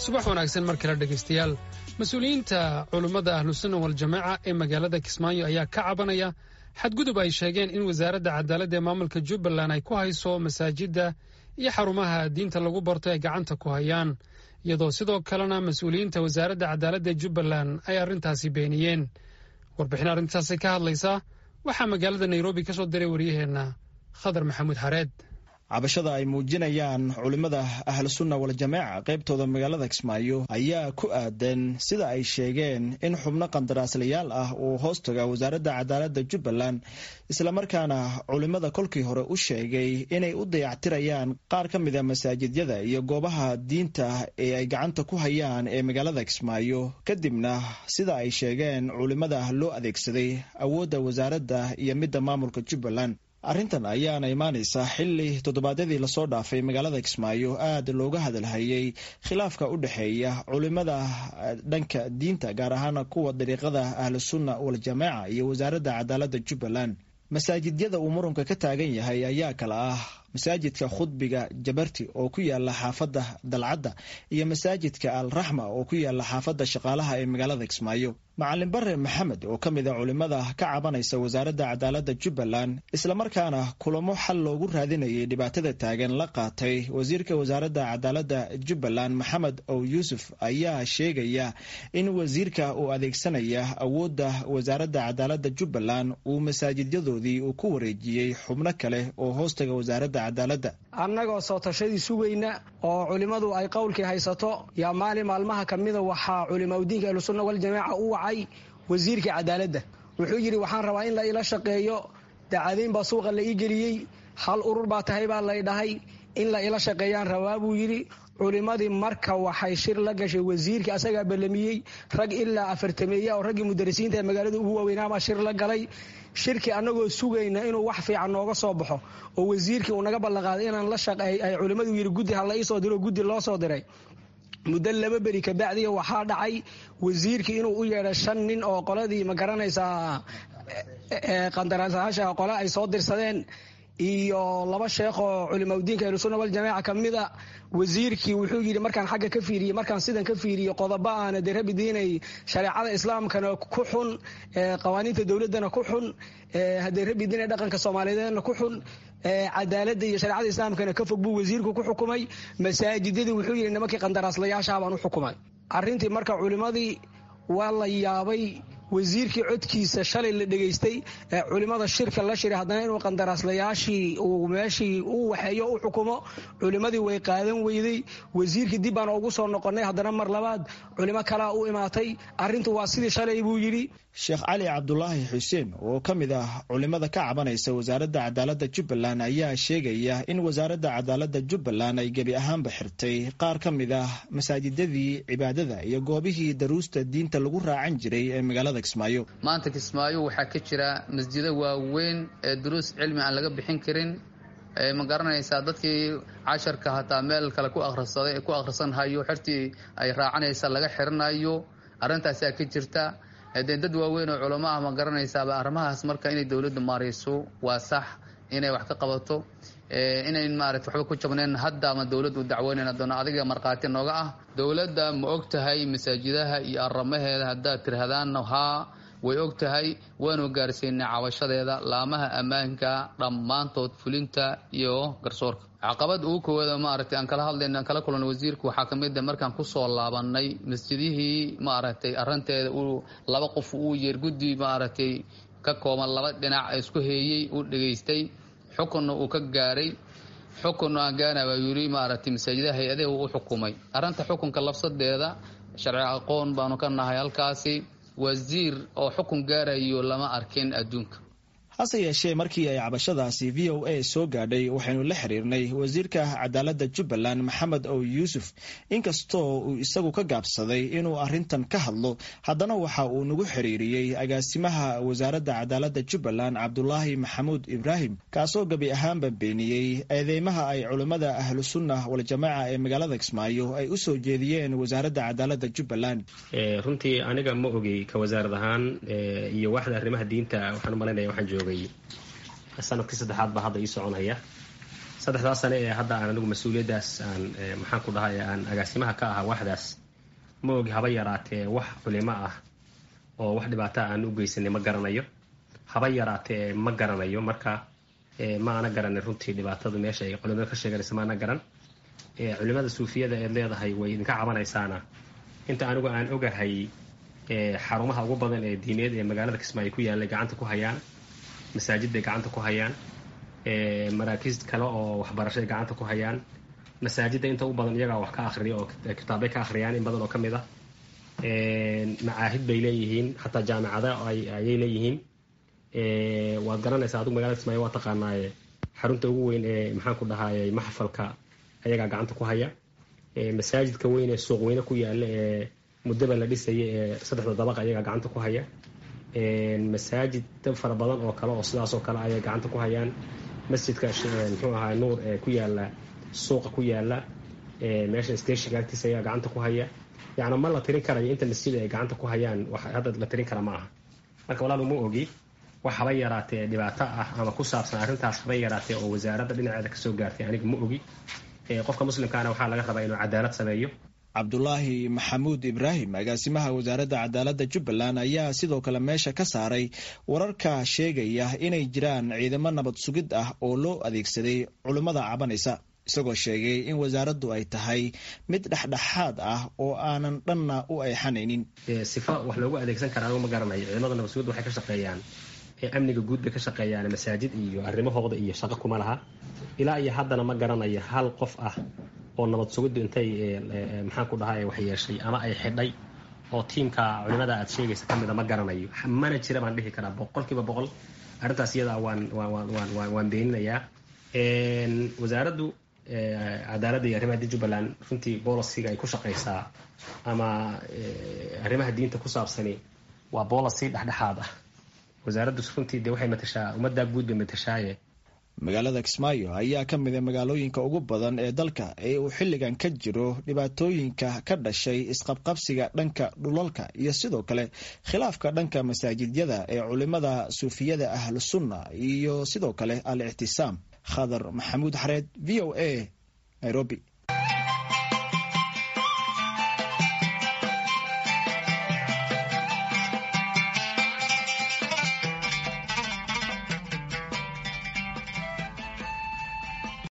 subax wanaagsan mar kale dhegaystayaal mas-uuliyiinta culummada ahlusunna waljamaaca ee magaalada kismaayo ayaa ka cabanaya xadgudub ay sheegeen in wasaaradda cadaaladda ee maamulka jubbaland ay ku hayso masaajidda iyo xarumaha diinta lagu barto ay gacanta ku hayaan iyadoo sidoo kalena mas-uuliyiinta wasaaradda cadaaladda ee jubbaland ay arrintaasi beeniyeen warbixin arrintaasi ka hadlaysa waxaa magaalada nairobi ka soo diray waryaheenna khadar maxamuud xareed cabashada ay muujinayaan culimmada ahlusunna waljamaaca qaybtooda magaalada kismaayo ayaa ku aadan sida ay sheegeen in xubno qandaraaslayaal ah uu hoostaga wasaaradda cadaaladda jubbaland islamarkaana culimmada kolkii hore u sheegay inay u dayactirayaan qaar ka mida masaajidyada iyo goobaha diinta ee ay gacanta ku hayaan ee magaalada kismaayo kadibna sida ay sheegeen culimmada loo adeegsaday awoodda wasaaradda iyo midda maamulka jubbaland arrintan ayaana imaanaysa xilli toddobaadyadii lasoo dhaafay magaalada kismaayo aad looga hadalhayay khilaafka u dhexeeya culimada dhanka diinta gaar ahaan kuwa dariiqada ahlusunna waljamaaca iyo wasaaradda cadaaladda jubbaland masaajidyada uu muranka ka taagan yahay ayaa kala ah masaajidka khudbiga jabarti oo ku yaala xaafadda dalcadda iyo masaajidka al raxma oo ku yaala xaafadda shaqaalaha ee magaalada kismaayo macalin bare maxamed oo ka mid a culimmada ka cabanaysa wasaaradda cadaaladda jubbaland islamarkaana kulamo xal loogu raadinayay dhibaatada taagan la qaatay wasiirka wasaaradda cadaaladda jubbaland maxamed ow yuusuf ayaa sheegaya in wasiirka uu adeegsanaya awoodda wasaaradda cadaaladda jubbaland uu masaajidyadoodii uu ku wareejiyey xubno kale oo hoostaga wasaaradda annagoo soo tashadii sugayna oo culimmadu ay qowlkii haysato yaa maalin maalmaha ka mida waxaa culimaudiinka ahlusunna waljamaaca u wacay wasiirkii cadaaladda wuxuu yidhi waxaan rabaa in la ila shaqeeyo dacadayn baa suuqa la ii geliyey hal urur baa tahay baa lay dhahay in la ila shaqeeyaan rabaa buu yidhi culimmadii marka waxay shir la gashay wasiirkii asagaa ballamiyey rag ilaa afartameeya oo raggii mudarisiinta ee magaalada ugu waaweynaabaa shir la galay shirkii annagoo sugayna inuu wax fiican nooga soo baxo oo wasiirkii uu naga ballanqaaday inaan la shaqeey ay culimmadu yidhi guddi ha la ii soo diro guddi loo soo diray muddo laba beri kabacdiya waxaa dhacay wasiirkii inuu u yeedhay shan nin oo qoladii ma garanaysaa qandaraasayaasha qole ay soo dirsadeen iyo laba sheekh oo culimaudiinka ahlusunna waljamaaca ka mid a wasiirkii wuxuu yidhi markaan xagga ka fiiriyey markaan sidan ka fiiriyo qodobo aana dee rabi diinay shareecada islaamkana ku xun qawaaniinta dowladdana ku xun haddee rabi diinay dhaqanka soomaaliyeedna ku xun cadaaladda iyo shareecada islaamkana ka fog buu wasiirku ku xukumay masaajidadii wuxuu yidhi nimankii qandaraaslayaashaa baan u xukumay arrintii marka culimmadii waa la yaabay wasiirkii codkiisa shalay la dhegaystay ee culimmada shirka la shiray haddana inuu qandaraaslayaashii uu meeshii u waxeeyo u xukumo culimmadii way qaadan weyday wasiirkii dib baan ugu soo noqonnay haddana mar labaad culimo kalaa u imaatay arrintu waa sidii shalay buu yidhi sheekh cali cabdulaahi xuseen oo ka mid ah culimmada ka cabanaysa wasaaradda cadaaladda jubbaland ayaa sheegaya in wasaaradda cadaaladda jubbaland ay gebi ahaanba xirtay qaar ka mid ah masaajidadii cibaadada iyo goobihii daruusta diinta lagu raacan jiray ee magaalada kismaayo maanta kismaayo waxaa ka jira masjido waaweyn ee duruus cilmi aan laga bixin karin ma garanaysaa dadkii casharka hataa meel kale ku akhrisaday ku akhrisanhayo xertii ay raacanaysa laga xiranayo arrintaasaa ka jirta dee dad waaweyn oo culamo ah ma garanaysaaba arrimahaas marka inay dowladda maarayso waa sax inay wax ka qabato inayn maarata waxba ku jabnayn hadda ama dowladda u dacweynayna doona adiga markhaati nooga ah dowladda ma og tahay masaajidaha iyo aramaheeda haddaad tirahdaanna haa way og tahay waanu gaarsiinay cabashadeeda laamaha ammaanka dhammaantood fulinta iyo garsoorka caqabad ugu koowaada maaragtay aan kala hadlayna aan kala kulanay wasiirku waxaa ka mid a markaan kusoo laabanay masjidihii maaragtay arrinteeda uu laba qof uu yeer guddi maaragtay ka kooban laba dhinac isku heeyey uu dhegaystay xukunna uu ka gaaray xukun aan gaana baa yidhi maaragtay masaajidaha hay-adaha uu u xukumay arrinta xukunka labsadeeda sharci aqoon baanu ka nahay halkaasi wasiir oo xukun gaarayo lama arkin adduunka hase yeeshee markii ay cabashadaasi v o a soo gaadhay waxaynu la xiriirnay wasiirka cadaaladda jubbaland maxamed ow yuusuf inkastoo uu isagu ka gaabsaday inuu arrintan ka hadlo haddana waxa uu nagu xiriiriyey agaasimaha wasaaradda cadaaladda jubbaland cabdulaahi maxamuud ibraahim kaasoo gebi ahaanba beeniyey eedeymaha ay culimmada ahlusunna waljamaaca ee magaalada kismaayo ay u soo jeediyeen wasaaradda cadaaladda jubbaland runtii aniga ma ogey ka wasaarad ahaan iyo waaxda arrimaha diinta waxaan umalaynaya waxaan joogay sanadkii saddexaad baa hadda ii soconaya saddexdaas sane ee hadda aan anigu mas-uuliyaddaas aan maxaan ku dhahay aan agaasimaha ka ahaa waxdaas ma ogi haba yaraatee wax culimo ah oo wax dhibaataa aan u geysanay ma garanayo haba yaraatee ma garanayo marka ma ana garanay runtii dhibaatadu meesha ay culimada ka sheeganaysa maana garan culimada suufiyada eed leedahay way idinka cabanaysaana inta anigu aan ogahay xarumaha ugu badan ee diineed ee magaalada kismaayo ku yaallay gacanta ku hayaan masaajid bay gacanta ku hayaan maraakiis kale oo waxbarashay gacanta ku hayaan masaajidda inta u badan iyagaa wax ka akhriya oo kitaabbay ka akhriyaan in badan oo ka mid ah macaahid bay leeyihiin xataa jaamicada ayay leeyihiin waad garanaysaa adigu magalada kismaayo waa taqaanaaye xarunta ugu weyn ee maxaan ku dhahaayey maxfalka ayagaa gacanta ku haya masaajidka weyn ee suuq weyne ku yaala ee muddaba la dhisaya ee saddexda dabaqa ayagaa gacanta ku haya masaajid fara badan oo kale oo sidaas oo kale ayay gacanta ku hayaan masjidka muxuu ahaa nuur ee ku yaala suuqa ku yaala meesha stationka agtiisa ayaa gacanta ku haya yacni ma la tirin karayo inta masjid ay gacanta ku hayaan wax hadda la tirin kara ma aha marka walaal uma ogi wax haba yaraatee dhibaato ah ama ku saabsan arrintaas haba yaraatee oo wasaaradda dhinaceeda kasoo gaartay aniga ma ogi qofka muslimkaana waxaa laga rabaa inuu cadaalad sameeyo cabdulaahi maxamuud ibraahim agaasimaha wasaaradda cadaaladda jubbaland ayaa sidoo kale meesha ka saaray wararka sheegaya inay jiraan ciidamo nabad sugid ah oo loo adeegsaday culimmada cabanaysa isagoo sheegay in wasaaraddu ay tahay mid dhexdhexaad ah oo aanan dhanna u ayxanaynin sifa wax loogu adeegsan kara anigu ma garanayo ciidamada nabad sugidda waxay ka shaqeeyaan amniga guud bay ka shaqeeyaan masaajid iyo arrimahooda iyo shaqo kuma laha ilaa iyo haddana ma garanayo hal qof ah oo nabad sugiddu intay maxaan ku dhahay wax yeeshay ama ay xidhay oo tiimka culimada aad sheegaysa ka mida ma garanayo mana jira baan dhihi karaa boqolkiiba boqol arrintaas iyada waan waan waan beeninayaa wasaaraddu cadaaladda iyo arrimaha jubbaland runtii bolisiga ay ku shaqaysaa ama arrimaha diinta ku saabsani waa bolicy dhexdhexaad ah wasaaraddu runtii dee waxay matashaa ummaddaa guud bay matashaaye magaalada kismaayo ayaa ka mid a magaalooyinka ugu badan ee dalka ee uu xilligan ka jiro dhibaatooyinka ka dhashay isqabqabsiga dhanka dhulalka iyo sidoo kale khilaafka dhanka masaajidyada ee culimada suufiyada ahlu sunna iyo sidoo kale al ictisaam khadar maxamuud xareed v o a nairobi